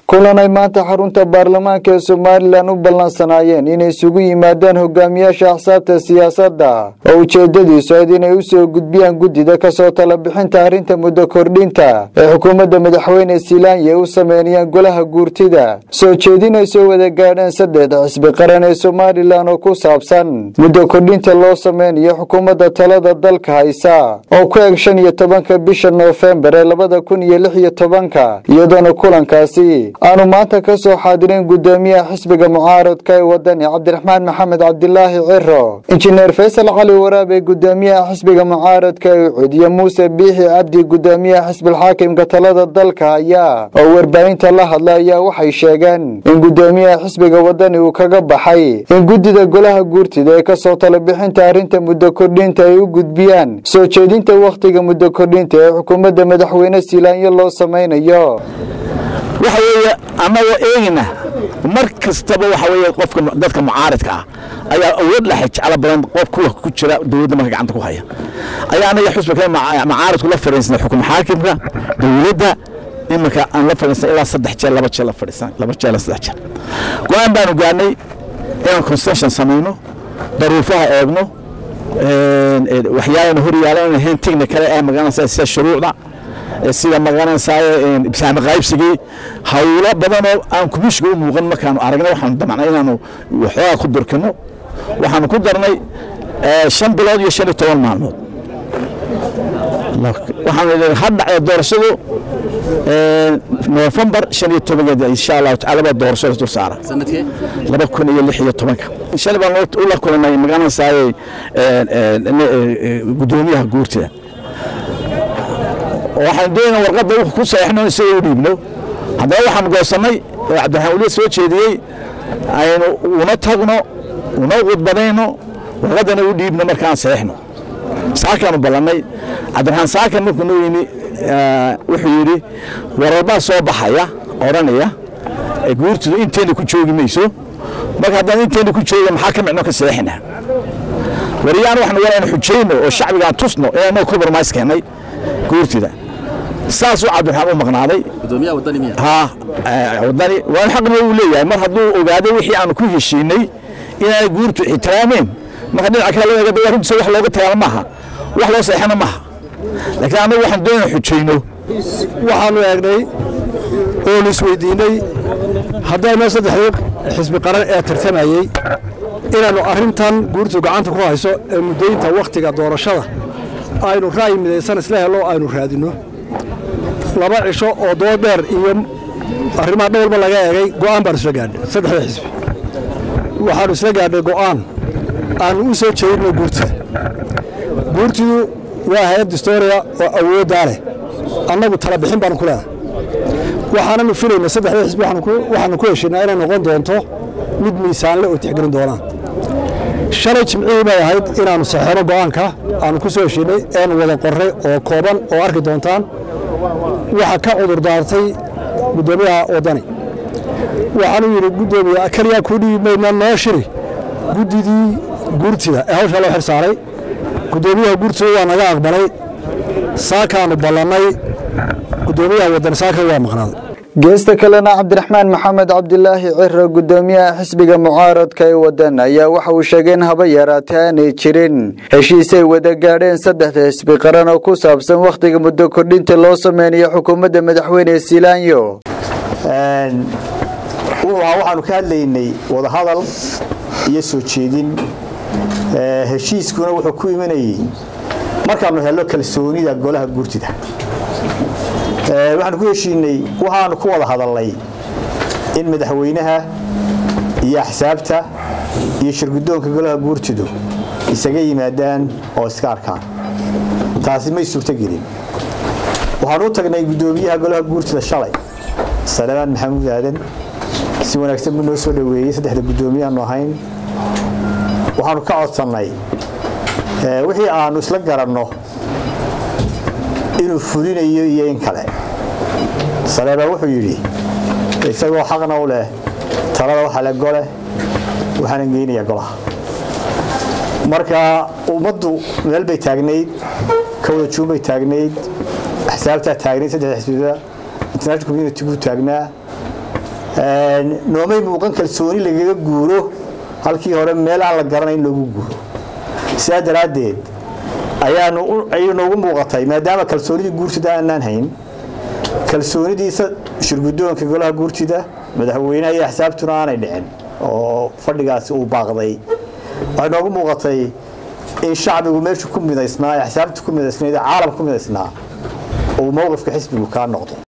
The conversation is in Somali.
kulan ay maanta xarunta baarlamaanka ee somalilan u ballansanaayeen inay isugu yimaadaan hogaamiyaasha axsaabta siyaasadda oo ujeedadiisu ayd inay u soo gudbiyaan guddida kasoo tala bixinta arrinta muddo kordhinta ee xukuumadda madaxweyne silaanye u sameynayaan golaha guurtida soo jeedin ay soo wada gaadheen saddex xisbi qaran ee somalilan oo ku saabsan muddo kordhinta loo sameynayo xukuumadda talada dalka haysa oo ku eg shan iyo tobanka bisha noofembar ee labada kun iyo lix iyo tobanka iyadoona kulankaasi aanu maanta ka soo xaadirin guddoomiyaha xisbiga mucaaradka ee wadani cabdiraxmaan maxamed cabdilaahi ciro injineer faysal cali waraabe guddoomiyaha xisbiga mucaaradka ee ucudiye muuse biixi cabdi guddoomiyaha xisbilxaakimka talada dalka haya oo warbaahinta la hadla ayaa waxay sheegeen in guddoomiyaha xisbiga wadani uu kaga baxay in guddida golaha guurtida ee kasoo tala bixinta arrinta muddo kordhinta ay u gudbiyaan soo jeedinta wakhtiga muddo kordhinta ee xukuumadda madaxweyne silaanyo loo samaynayo waxa weeye annagoo eegina mar kastaba waxa weeye qofka dadka mucaaridka ah ayaa awood la xijeclo badan qof kuwa ku jira dowladda marka gacanta ku haya ayaa anaga xusbiga mucaaridku la fadhiisnay xukun xaakimka dowladda iminka aan la fadhiisnay ilaa saddex jeer laba jeer la fadhiisan laba jeer la saddex jeer go-aan baanu gaarnay inaan concession samayno daruufaha eegno waxyaalana hor yaalan ahayn technical ee magaranaysa sida shuruucda sida magaranaysaay saami qaybsigii hawlo badanoo aan kumishiga u muuqan markaanu aragnay waxaanu damacnay inaanu waxoogaa ku durkino waxaanu ku darnay shan bilood iyo shan iyo toban maalmood waxaanu idhi ha dhacda doorashadu noofembar shan iyo tobankeed insha allahu tacala baa doorashada dul saara laba kun iyo lix iyo tobanka shalay baan ula kulanay magaranaysaay guddoomiyaha guurtida waxaan doonaa warqadda w ku saxeixno isagoo u dhiibno haddaba waxaan goosannay oo cabdiraxmaan weliya soo jeediyey aynu una tagno una khudbadayno warqaddana u dhiibno markaan saxeixno saakaanu ballannay cabdiraxmaan saakan markuu noo yimi wuxuu yidhi wararbaa soo baxaya odhanaya guurtidu inteenna ku joogi mayso marka haddaan inteenna ku jooga maxaa ka micno ka saxeixina wariyaan waxnu walaynu xujayno oo shacbigaan tusno inaan compromise keennay guurtida saasuu cabdiraxmaan u maqnaaday wadani waan xaqna uu leeyahay mar hadduu ogaaday wixii aanu ku heshiinay inaanay guurtu ixtiraameen marka dhinaca kale loo eega runtiisa wax looga tagaana maaha wax loo seexana maaha laakiin annagu waxaan doonaa xujayno waxaanu eegnay oonu isweydiinay haddayno saddexdii xisbi qaran ee tartamayey inaannu arrintan guurtu gacanta ku hayso ee muddooyinta wakhtiga doorashada aynu ra'yi midaysan isla helo aynu raadinno laba cisho oo dood dheer iyo arrimaha dhowrba laga eegay go'aan baanu isla gaadhnay saddexda xisbi waxaannu isla gaadhnay go'aan aannu u soo jeedinno guurtida guurtidu waa hay-ad distooriya oo awooddaa leh annagu tala bixin baanu ku leenahay waxaananu filaynay saddexda xisbi waxaanu ku heshiinaa inay noqon doonto mid miisaanle oo tixgelin doonaan shalay jimcihii bay ahayd inaannu saxeeno go'aanka aannu ku soo heshiinay eenu wada qorray oo kooban oo arki doontaan waxa ka cudur daartay guddoomiyaha waddani waxaanuu yidhi guddoomiye keliyaa kuu dhiibi mayna noo shiri guddidii guurtida ee hawshaa loo xil saaray guddoomiyaha guurtida waa naga aqbalay saakaannu ballannay guddoomiyaha waddani saaka waa maqnaaday geesta kalena cabdiraxmaan maxamed cabdilaahi ciro guddoomiyaha xisbiga mucaaradka ee wadan ayaa waxa uu sheegay in haba yaraatee aanay jirin heshiisay wada gaadheen saddexda xisbi qaran oo ku saabsan wakhtiga muddo kordhinta loo sameynayo xukuumadda madaxweyne silaanyo waxaanu ka hadlaynay wadahadal iyo soo jeedin heshiiskuna wuxuu ku imanayey markaanu helno kalsoonida golaha guurtida waxaanu ku heshiinay waxaanu ku wada hadalnay in madaxweynaha iyo axsaabta iyo shirguddoonka golaha guurtidu isaga yimaadaan oo iska arkaan taasi may suurtogelin waxaanu u tagnay guddoomiyaha golaha guurtida shalay salebaan maxamuud aadan si wanaagsan buu noo soo dhoweeyey saddexda guddoomiyaanu ahayn waxaanu ka codsannay wixii aanu isla garanno inuu fulinayo iyo in kale saleebaa wuxuu yidhi isagoo xaqna u leh talada waxa le gole waxaanan geynayaa golaha marka ummaddu meel bay taagnayd kawada juun bay taagnayd axsaabtaa taagnayd saddex xisbida international community buu taagnaa noomay muuqan kalsooni lagaga guuro halkii hore meel aan la garanayn loogu guuro sidaa daraaddeed ayaanu ayay noogu muuqatay maadaama kalsoonidii guurtida aanaan hayn kalsoonidiisa shirgudoonka golaha guurtida madaxweynaha iyo axsaabtuna aanay dhicin oo fadhigaasi uu baaqday waxay noogu muuqatay in shacbigu meeshu ku midaysnaa ee axsaabtu ku midaysnayd ee caalam ku midaysnaa uu mowqifka xisbigu kaa noqdo